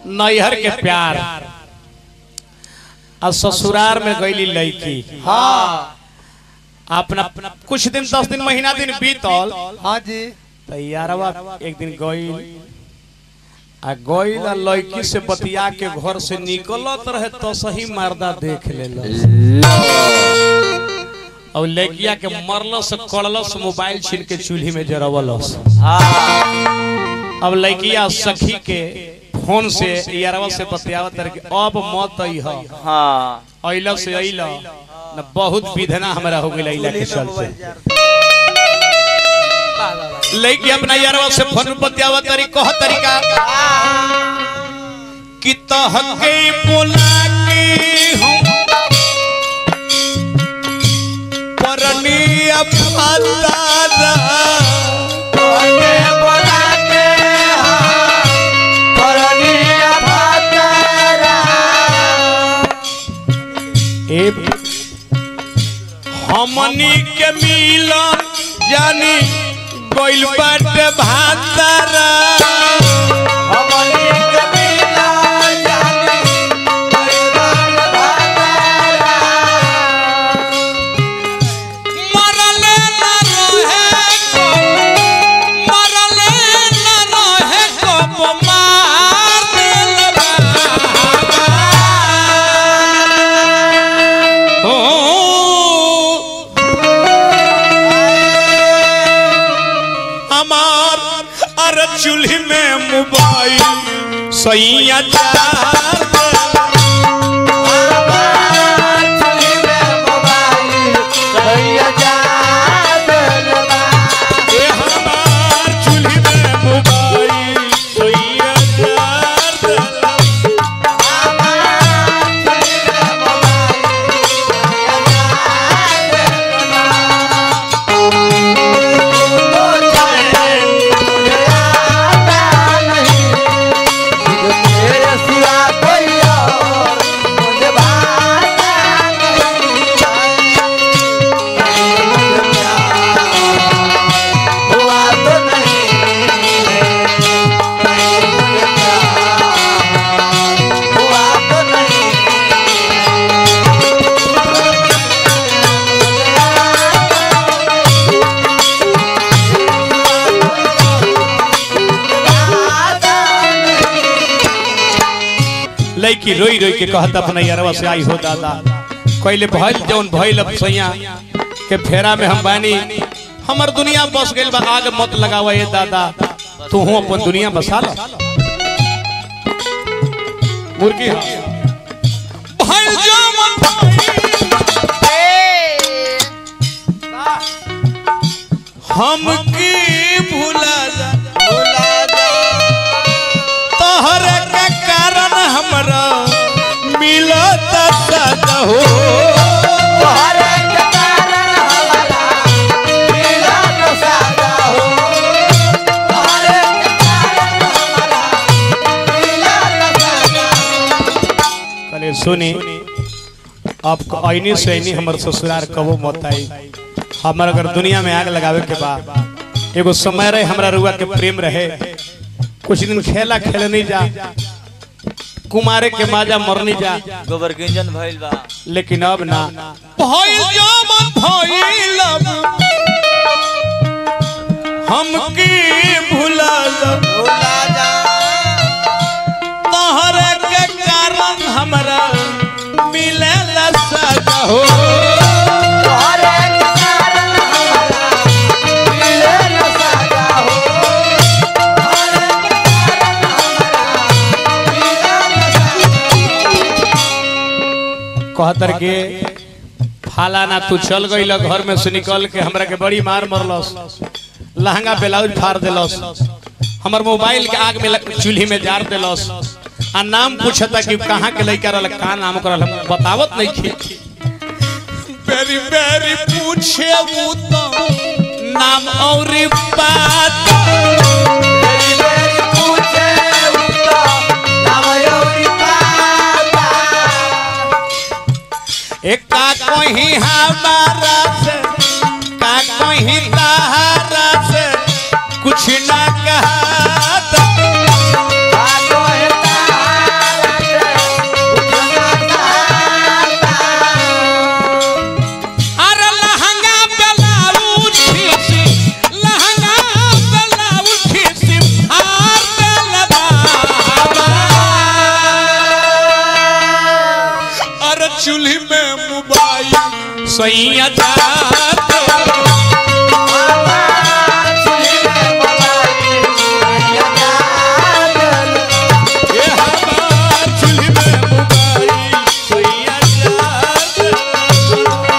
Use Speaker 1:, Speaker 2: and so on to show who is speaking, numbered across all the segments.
Speaker 1: नैहर के प्यार आ ससुरार में गईली लड़की
Speaker 2: हाँ
Speaker 1: अपना कुछ दिन दस दिन महीना दिन बीतल
Speaker 2: हाँ जी
Speaker 1: तो यारवा एक दिन गईल आ गईल आ लड़की से बतिया के घर से निकलत रहे तो सही मर्दा देख ले और लड़किया के मरलस कड़लस मोबाइल छीन के चूल्ही में जरवलस अब लड़किया सखी के फोन से यारवा से बतियावत रहे कि अब मत अइह
Speaker 3: हाँ
Speaker 1: अइला से अइला न बहुत विधना हमरा हो गेल अइला के चलते लड़की अपना यारवा से फोन पर बतियावत तरी कह तरीका कि तहके बोला के हम परनी अफादारा ए हमनी के मिलन जानी गइल बाटे भातारा मरले न रहे को मरले न रहे को मार दिल ओ हमार अरे चूल्ही में मोबाइल सैया चार ए हमार चूल्ही में मोबाइल सैया चार लड़की रोई रोई के कहत अपना यारवा से आई हो दादा कहले भइल जौन भइल अब सैया के फेरा में हम बानी हमर दुनिया बस गइल बा आग मत लगावा ये दादा तू हो अपन दुनिया बसा ला मुर्गी हा। भइल जौन हम की भूला जा तोहर के कारण हमरा मिलत सदा हो कले सुनी अब ऐनी से ऐनी हमर ससुरार कबो मत आई हमर अगर दुनिया में आग लगावे के बा एगो समय रहे हमरा रुआ के प्रेम रहे कुछ दिन खेला खेले नहीं जा कुमारे के माजा मरनी जा
Speaker 3: गोबर गिंजन भइल बा
Speaker 1: लेकिन अब ना भइल जमन भइल अब हम की भुला तोहर के कारण हमरा मिले सदा हो कहतर के फाला ना तू चल गई घर में से निकल के हमरा के बड़ी मार मरलस लहंगा ब्लाउज फाड़ देलस हमर मोबाइल के आग में लग- चूल्ही में जार देलस आ नाम पूछता कि कहाँ के लड़का रहल का नाम करल हम बतावत नहीं थी बेरी बेरी पूछे वो तो नाम और बात एक का कहीं हमारा से का कहीं तारा से कुछ ना कहा चूल्ही में मोबाइल सैया जात ए हमार चूल्ही में मोबाइल सैया जात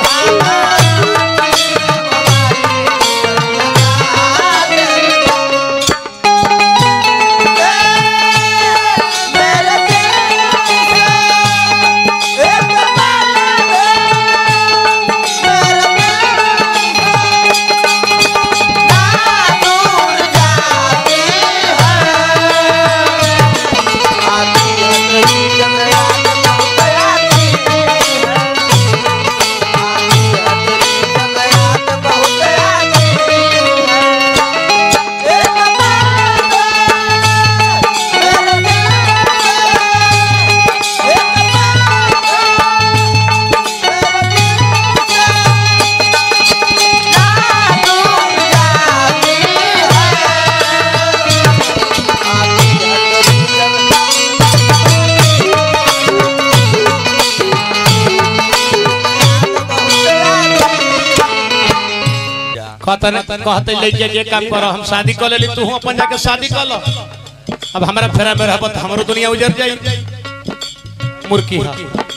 Speaker 1: कहतन कहते ले जे जे काम कर हम शादी कर लेली तू अपन जाके शादी कर लो अब हमरा फेरा में रहबत हमरो दुनिया उजर जाई मुर्की हा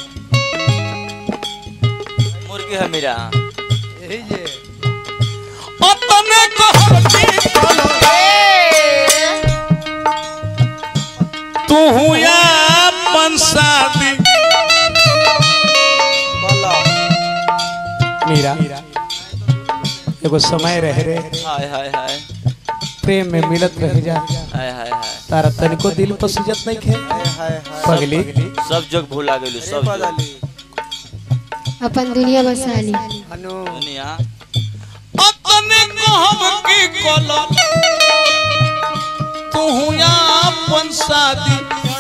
Speaker 3: मुर्गी है मेरा
Speaker 1: अपने कहती कलो तू या अपन शादी मीरा एगो समय रहे रे
Speaker 3: हाय हाय हाय
Speaker 1: प्रेम में मिलत रह जा
Speaker 3: हाय हाय हाय
Speaker 1: तारा तनिको दिल पर सुजत नहीं खे पगली
Speaker 3: सब जग भूला गेलू सब जग
Speaker 2: अपन दुनिया बसा ली
Speaker 3: दुनिया
Speaker 1: अपने कहब की कलो तू या अपन शादी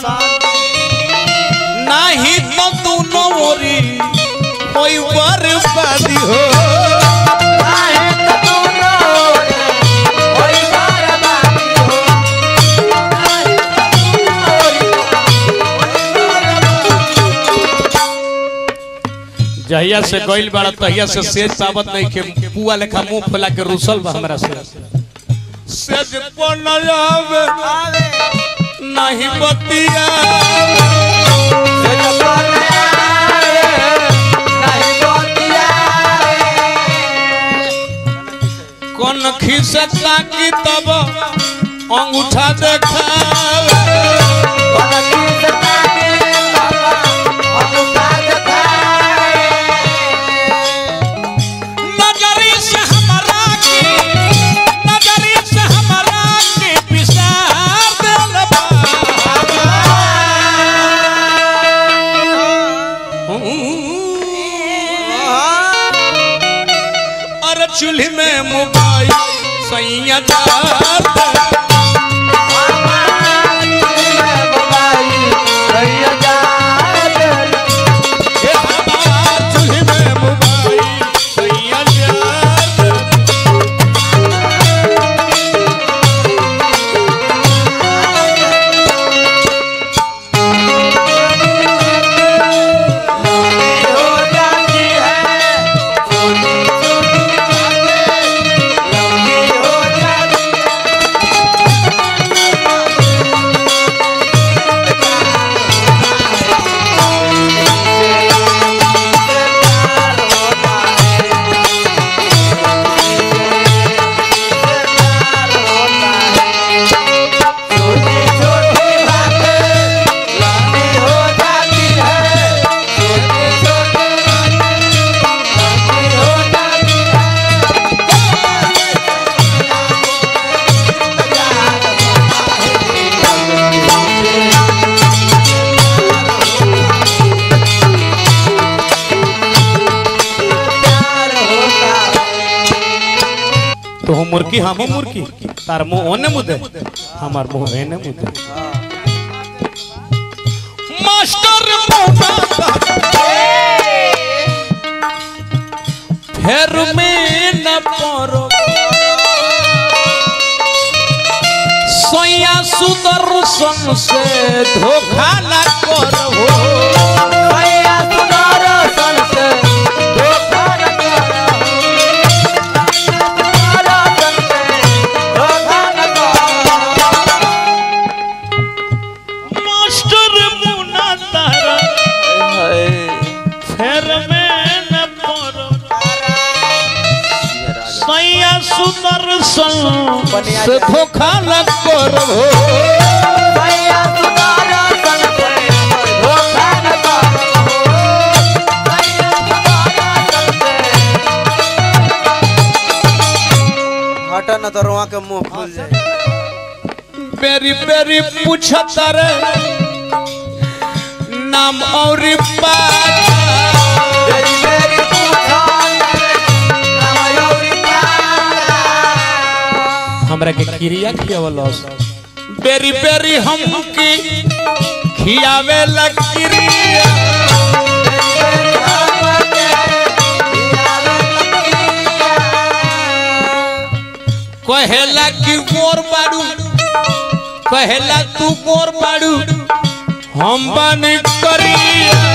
Speaker 1: नाही तो दोनों ओरी कोई बर्बादी हो जहिया से गइल बाड़ा तहिया से सेज साबत नहीं के पुआ लेखा मुंह फुला के रुसल बा हमरा से सेज पर न आवे नहीं बतिया कौन खिसता की तब अंगूठा देखावे नजरी से हमरा के नजरी से हमरा के पिसार देल बा अरे चूल्ही में मोबाइल सैया जात ए हमार चूल्ही में मोबाइल सैया जात तो हम मुर्की हम मुर्की तार मुंह ओने मुदे हमार मुंह एने मुदे मास्टर मौका फेर में न परो सोया सुदर्शन से धोखा न करो सुदर्शन से धोखा लग करबो
Speaker 3: भैया सुधारा सन से धोखा न करबो भैया सुधारा सन से
Speaker 4: हटा न तो रोआ के मुंह फूल जाए
Speaker 1: बेरी बेरी पूछत रे नाम और बात
Speaker 3: तेरी मेरी पूछा नाम योरी प्यारा
Speaker 1: हमरा के क्रिया खियावलस बेरी बेरी हम की खियावे ला क्रिया कहेला कि गोर बाड़ू कहेला तू गोर बाड़ू हम बन करिया